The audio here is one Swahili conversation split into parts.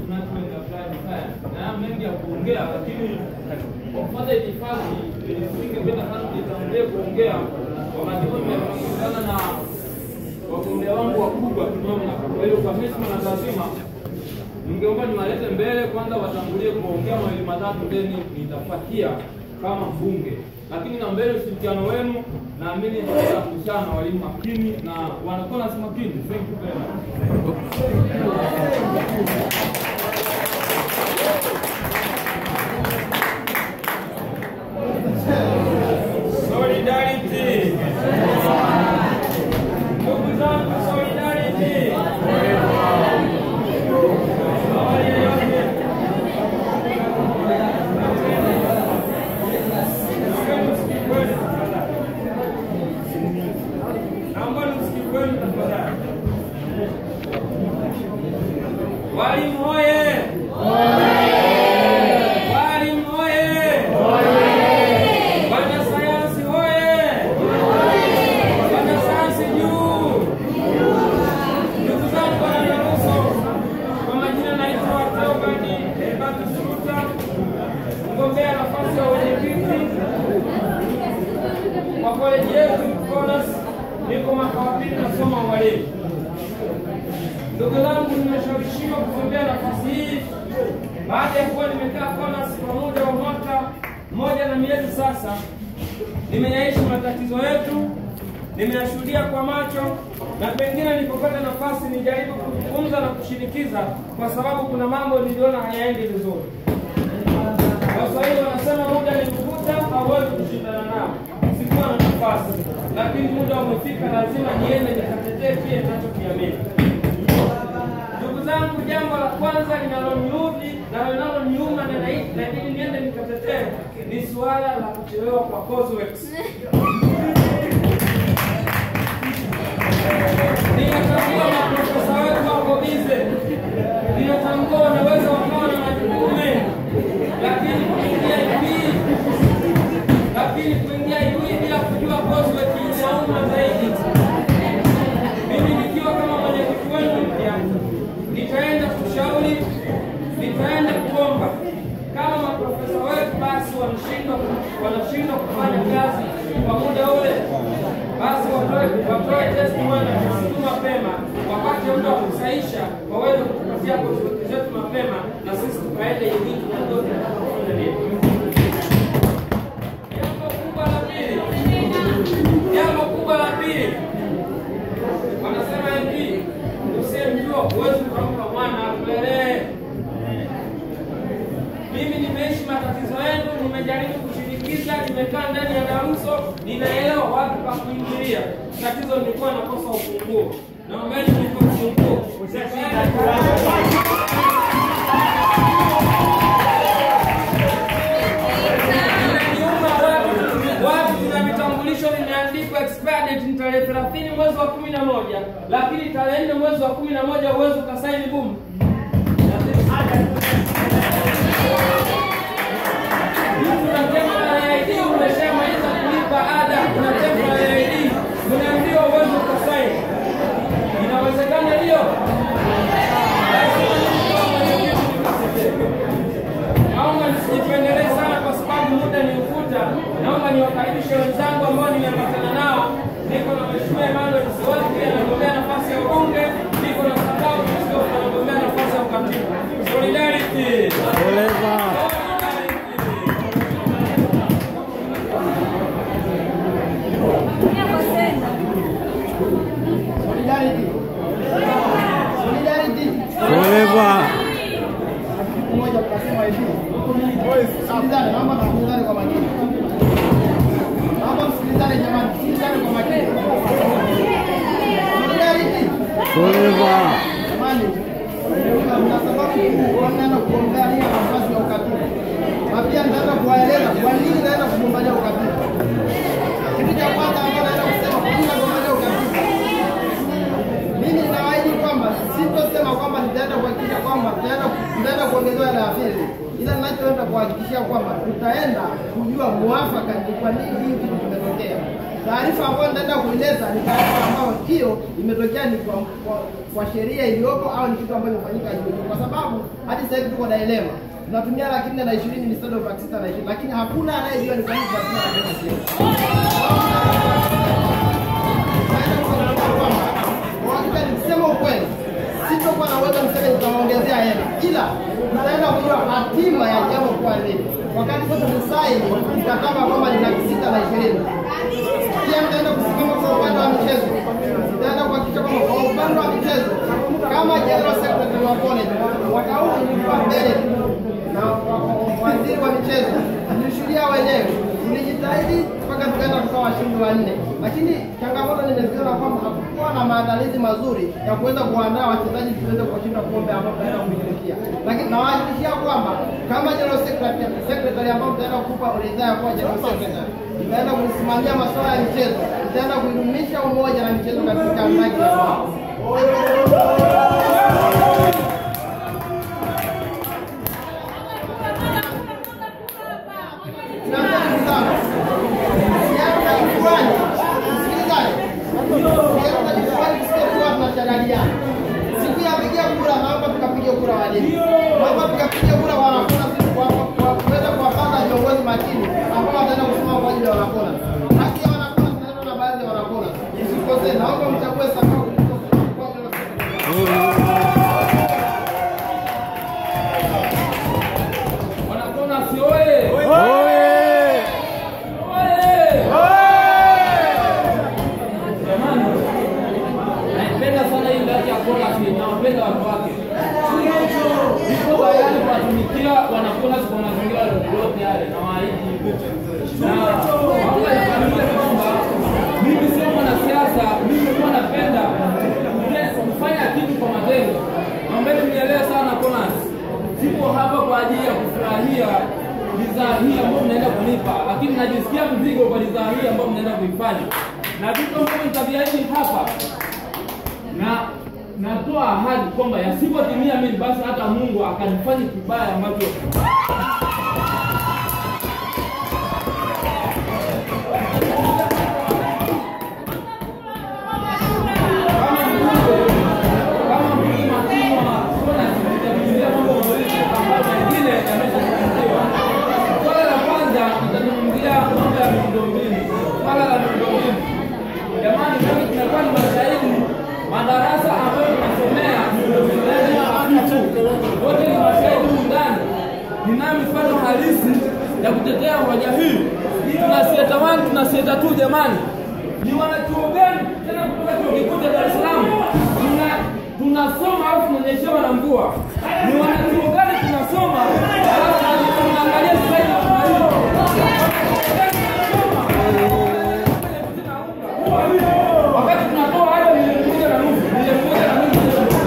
management applied science. Na haya mengi ya kuongea, lakini kwa kufuata itifaki nisingependa sana nitangulie kuongea wakati huu nimekutana na wagombea wangu wakubwa kimamlaka. Kwa hiyo kwa heshima na taadhima ningeomba niwalete mbele kwanza, watangulie kuongea mawili matatu, then nitafuatia kama mbunge. Lakini na mbele ushirikiano wenu, naamini tutaweza kushana na walimu makini na wanakuwa nasi makini. Thank you very much. Solidarity. Ndugu zangu, solidarity. Awali ya yote, Naomba msikikweni tafadhali. Walimu hoye! Walimu hoye! Wanasayansi hoye! Wanasayansi juu! Ndugu zangu wanadaruso, kwa majina naitwa Theobald Ebatu Suruta, mgombea nafasi ya wenyekiti kwa koleji yetu Konas, niko mwaka wa pili nasoma ualimu. Ndugu zangu, nimeshawishiwa kugombea nafasi hii baada ya kuwa nimekaa Konas kwa muda wa mwaka mmoja na miezi sasa. Nimeyaishi matatizo yetu, nimeyashuhudia kwa macho, na pengine nilipopata nafasi nijaribu kuzungumza na kushinikiza, kwa sababu kuna mambo niliona hayaendi vizuri. Waswahili wanasema muda ni kuvuta, hauwezi kushindana nao. Sikuwa na nafasi, lakini muda umefika, lazima niende nikatetee kile ninachokiamini. Ndugu zangu, jambo la kwanza linaloniudhi na linaloniuma na nai- na ili niende nikatetee ni suala la kuchelewa kwa courseworks. Ninatambua maprofesa wetu wako bize, ninatambua wanaweza wakawa na majukumu mengi, lakini kuingia hivi lakini kuingia hivi bila kujua coursework inauma zaidi. Mimi nikiwa kama mwenyekiti wenu mpya, nitaenda kushauri, nitaenda kuomba kama maprofesa wetu basi wanashindwa wanashindwa kufanya kazi kwa muda ule, basi watoe watoe testimony tu mapema, wapate muda wa kusaisha, waweze kutupatia coursework zetu mapema, na sisi tukaende hivi tunajua tunafanya nini. Jambo kubwa la pili, jambo kubwa la pili, wanasema hivi, usiyemjua huwezi ukampa mwana akulelee. Mimi nimeishi matatizo yenu, nimejaribu kushinikiza, nimekaa ndani ya daruso, ninaelewa wapi pa kuingilia. Tatizo nilikuwa nakosa ufunguo, naombeni nipe ufunguo. Inaniuma watu watu, tuna vitambulisho vimeandikwa expired date ni tarehe 30 mwezi wa 11, lakini tarehe 4 mwezi wa 11 uwezo ukasaini boom. Kuna temporary ID umeshamaliza kulipa ada, kuna temporary ID unaambiwa uwezo ukasaini. Inawezekana hiyo? Naomba nisijipendelee sana kwa sababu muda ni ufuta. Naomba niwakaribishe wenzangu ambao nimeambatana nao. Niko na Mheshimiwa Emmanuel Siwaki anagombea nafasi ya ubunge, niko na Sakau Kristo anagombea nafasi ya ukatibu. Solidarity. Solidarity. Solidarity. Solidarity. Forever. Siku moja tukasema hivi. Sikilizane, naomba msikilizane kwa makini. Naomba msikilizane jamani, msikilizane kwa makini. Solidarity. Forever. Jamani, mna sababu kubwa mnaenda kugombania nafasi ya ukatibu. Na pia nitaenda kuwaeleza kwa nini naenda kugombania ukatibu. Kitu cha kwanza ambacho naenda kusema kwa nini nagombania ukatibu. Mimi ninawaahidi kwamba sitosema kwamba nitaenda kuhakikisha kwamba tutaenda tutaenda kuongezewa hela ya field, ila ninachoenda kuhakikishia kwamba tutaenda kujua muafaka ni kwa nini hii kitu kimetokea. Taarifa ambayo nitaenda kuileta ni taarifa ambayo hiyo imetokea ni kwa, kwa, kwa sheria iliyopo au ni kitu ambacho kimefanyika juu, kwa sababu hadi sasa hivi tuko dilema tunatumia laki nne na ishirini instead of laki sita na ishirini lakini hakuna anayejua ni kwa nini tunatumia laki nne na ishirini. Hakika nikisema ukweli, sitokuwa na uwezo mseme nitawaongezea hela, ila nitaenda kujua hatima ya jambo kuwa nini. Wakati sasa tumesaini mkataba kwamba ni laki sita na ishirini pia nitaenda kusimama kwa upande wa michezo, nitaenda kuhakikisha kwamba kwa upande wa michezo kama general secretary wa college mwaka huu nilikuwa mbele na waziri wa michezo nilishuhudia wenyewe, tulijitahidi mpaka tukaenda kutoa washindi wanne, lakini changamoto nimeziona kwamba hakukuwa na maandalizi mazuri ya kuweza kuandaa wachezaji tuweze kushinda kombe ambao tunaenda kushirikia, lakini nawahakikishia kwamba kama general secretary, secretary ambao tutaenda kupa ridhaa ya kuwa general secretary tutaenda kusimamia masuala ya michezo, tutaenda kuidumisha umoja na michezo katika mradi ya kwao. Siku ya piga kura, naomba tukapiga kura walimu, naomba tukapiga kura wanafunzi kwa kwa kuweza kuwapanga viongozi makini ambao wataenda kusimama kwa ajili ya wanakona. Haki ya wanakona tunaenda na baadhi ya wanakona, msikosee. Naomba mchague Samia kuliko kwa ajili ya Wanakona si oye! Oye! Jamani, naipenda sana hii ndaki ya Kolas, nawapenda watu wake. Niko tayari kuwatumikia wanakolas kwa mazingira yoyote yale, nawaahidi. Na mambo yafahamike kwamba mimi sio mwanasiasa, mimi huwa napenda kufanya kitu kwa matendo. Naombeni mnielewe sana Kolas, sipo hapa kwa ajili ya kufurahia bidhaa hii ambayo mnaenda kunipa, lakini najisikia mzigo kwa bidhaa hii ambayo mnaenda kuifanya, na vitu ambavyo nitaviahidi hapa na natoa ahadi kwamba yasipotimia mimi basi hata Mungu akanifanya kibaya ambacho kama mbunge kama mbunge makini wa kona nitazungumzia mambo mawili ambayo mengine yameshazungumziwa. Swala la kwanza nitazungumzia mambo ya miundombinu, swala la miundombinu. Jamani, mimi tunakuwa ni mashahidi madarasa ambayo tunasomea miundombinu yake ni hafifu. Wote ni mashahidi humu ndani. Ninayo mifano halisi ya kutetea hoja hii. Tuna sieta 1 tuna sieta 2 jamani. Ni wanachuo gani tena kutoka chuo kikuu cha Dar es Salaam? Tuna tunasoma alafu tunanyeshewa na mvua. Ni wanachuo gani tunasoma alafu tunaangalia slide tunalipa. Wakati tunatoa hata milioni moja na nusu, milioni moja na nusu.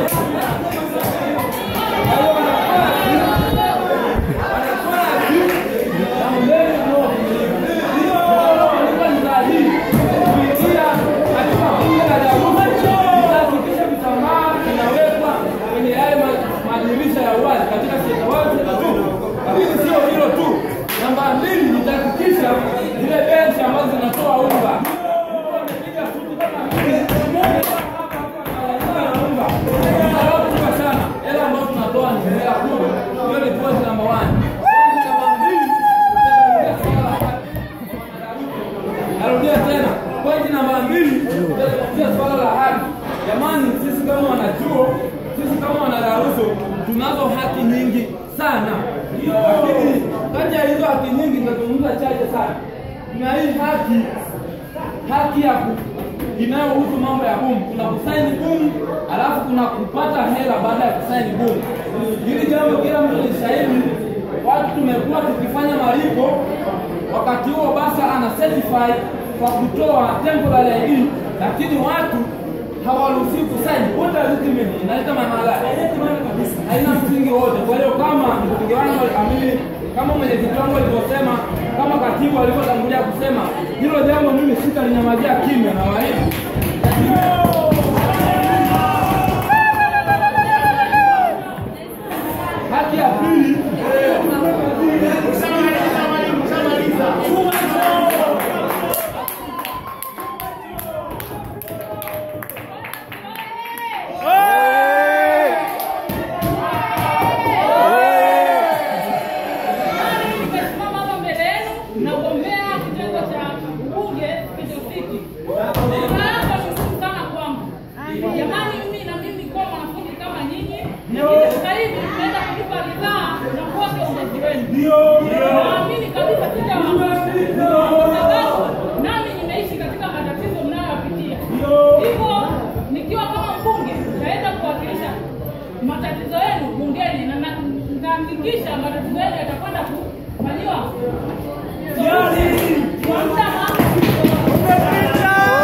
Kwa hiyo wanakuwa wanakuwa na mbele ndio wanakuwa ni sahihi. Kupitia katika bunge la Darussa, itahakikisha vitambaa vinawekwa kwenye yale ma- madirisha ya wazi katika sekta wazi na tu. Lakini sio hilo tu. Namba mbili, nitahakikisha zile benchi ambazo zinatoa unga Mtu amepiga suti kama mimi. Hapa hapa analalamika na unga. Msalaba kubwa sana. Hela ambayo tunatoa ni hela kubwa. Hiyo ni point number one. Point number mbili, tutaongea swala la haki. Narudia tena, pointi namba mbili, tutazungumzia swala la haki. Jamani, sisi kama wanachuo, sisi kama wanadaruso tunazo haki nyingi sana, lakini kati ya hizo haki nyingi nitazungumza chache sana. Tuna hii haki haki ya ku inayohusu mambo ya bumu. Kuna kusaini bumu, alafu kuna kupata hela baada ya kusaini bumu. Hili jambo kila mtu ni shahidi. Watu tumekuwa tukifanya malipo, wakati huo basa ana certify kwa kutoa temporary ID, lakini watu hawaruhusiwi kusaini. What does it mean? Inaleta maana gani? Haina msingi wote. Kwa hiyo kama mbunge wangu amini, kama mwenyekiti wangu alivyosema, kama katibu alivyotangulia kusema, hilo jambo mimi sitalinyamazia kimya na walimu Lakini sasa hivi tunaenda kulipa ridhaa na kuweka uzazi wenu. Naamini kabisa sitawaangusha. Kwa sababu nami nimeishi katika matatizo mnayoyapitia. Hivyo nikiwa kama mbunge nitaenda kuwakilisha matatizo yenu bungeni na na- nitahakikisha matatizo yenu yatakwenda kufanyiwa kwa muda maalum.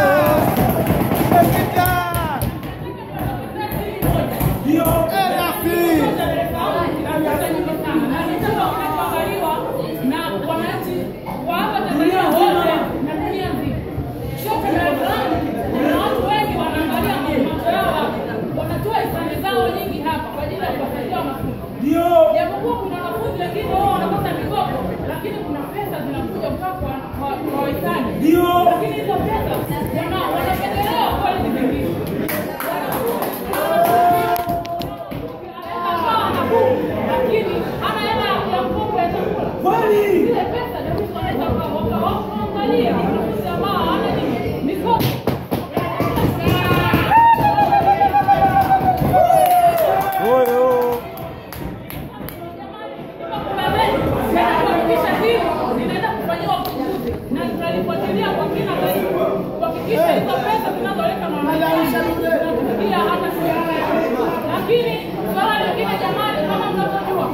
Japokuwa kuna wanafunzi wengine wao wanapata mikopo, lakini kuna pesa zinakuja kutoka kwa kwa- kwa wahisani. Lakini hizo pesa wana- wanapendelewa kweli ni vingine. lakini hana hela ya mkopo ya chakula. Zile pesa jamii wanaweza waka- waka- wakaangalia wanafunzi ambao hawana nini, mikopo. Oyo. Kuna wengi, tena kuhakikisha hili linaenda kufanyiwa uchunguzi na tutalifuatilia kwa kina zaidi kuhakikisha hizo pesa zinazoleta mamlaka zinatufikia hata sisi. Lakini swala lingine jamani, kama mnavyojua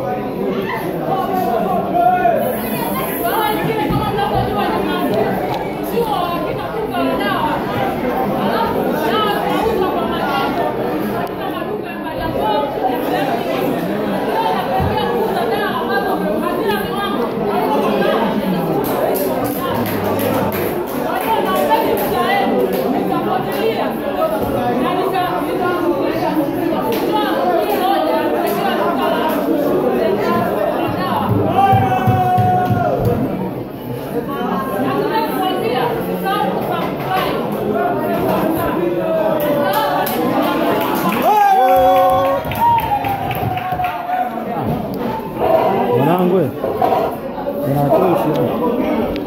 Swala lingine kama mnavyojua jamani, chuo hakina duka la dawa, alafu dawa zinauzwa kwa magendo katika maduka ya Kariakoo na sehemu nyingine. Leo nakaribia kuuza dawa ambazo hazina viwango. Kwa hiyo naombeni msaada, nitafuatilia na nika- nita- nitakutoa hii hoja ya kuletea duka la la dawa. Nataka kuambia usisahau kusubscribe. Mwanangu, unatosha.